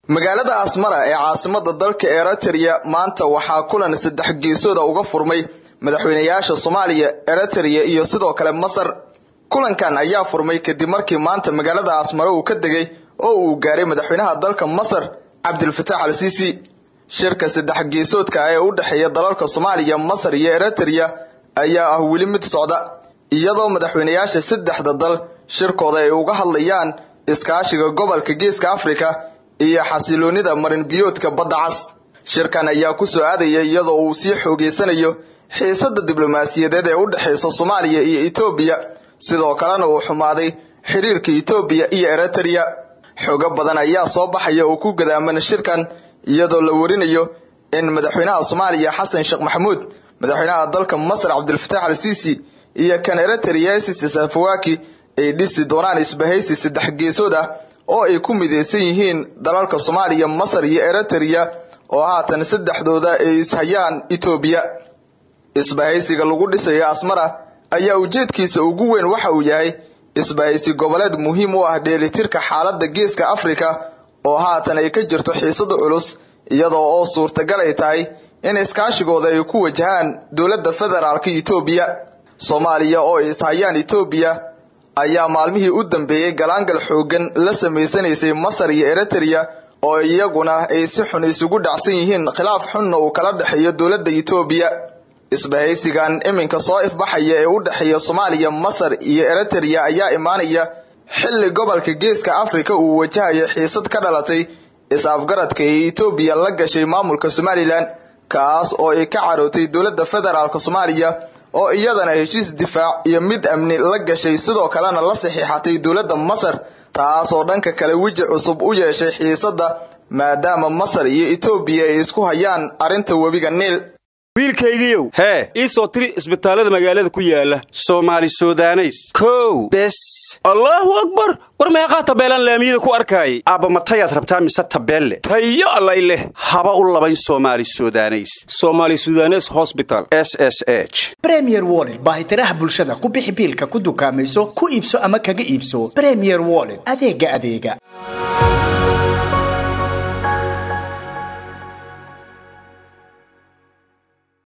magaalada asmara ee caasimada dalka eritrea maanta waxaa kulan saddex geesooda uga furmay madaxweynayaasha soomaaliya eritrea iyo sidoo kale masar kulankan ayaa furmay kadib markii maanta magaalada asmara uu ka degay oo uu gaaray madaxweynaha dalka masar cabdilfataax al siisi shirka saddex geesoodka ah ee u dhexeeya dalalka soomaaliya masar iyo eritrea ayaa ah weli mid socda iyadoo madaxweynayaasha saddexda dal shirkooda ay uga hadlayaan iskaashiga gobolka geeska afrika iyo xasiloonida marinbiyoodka badda cas shirkan ayaa ku soo aadaya iyadoo uu sii xoogeysanayo xiisada diblomaasiyadeed ee u dhexaysa soomaaliya iyo etoobiya sidoo kalena uu xumaaday xiriirka etoobiya iyo eritrea xogo badan ayaa soo baxaya oo ku gadaaman shirkan iyadoo la warinayo in madaxweynaha soomaaliya xasan sheekh maxamuud madaxweynaha dalka masar cabdilfataax al siisi iyo kan eritrea sisi safawaki ay dhisi doonaan isbahaysi saddex geesood ah oo ay ku midaysan yihiin dalalka soomaaliya masar iyo eritrea oo haatan saddexdooda ay ishayaan etoobiya isbahaysiga lagu dhisayo asmara ayaa ujeedkiisa ugu weyn waxa uu yahay isbahaysi goboleed muhiim u ah dheelitirka xaaladda geeska afrika oo haatan ay ka jirto xiisada culus iyadoo oo suurtagal ay tahay in iskaashigooda ay ku wajahaan dowladda federaalka etoobiya soomaaliya oo ay ishayaan etoobiya ayaa maalmihii u dambeeyey galaangal xoogan la samaysanaysay masar iyo eritrea oo iyaguna ay si xun isugu dhacsan yihiin khilaaf xunna uu kala dhexeeyo dowladda etoobiya isbahaysigan iminka soo ifbaxaya ee u dhexeeya soomaaliya masar iyo eritrea ayaa imaanaya xilli gobolka geeska afrika uu wajahayo xiisad ka dhalatay is-afgaradka ee etoobiya la gashay maamulka somalilan kaas oo ay ka carootay dowladda federaalk soomaaliya oo iyadana heshiis difaac iyo mid amni la gashay sidoo kalena la saxiixatay dowladda masar taasoo dhanka kale weji cusub u yeeshay xiisadda maadaama masar iyo etoobiya ay isku hayaan arrinta webiga niil wiilkaygiiow hee ii soo tiri isbitaallada magaalada ku yaala soomaali sudaneys kow bes allaahu akbar war meeqaa tabeelaan laamiyada ku arkaayay aabba matayaad rabtaa mise tabeelle tayo allay leh haba u labayn soomaali sudaneys somaali sudanes hosbital s s h bremier wollet baahitiraha bulshada ku bixi biilka ku dukaamayso ku iibso ama kaga iibso bremier wollet adeega adeega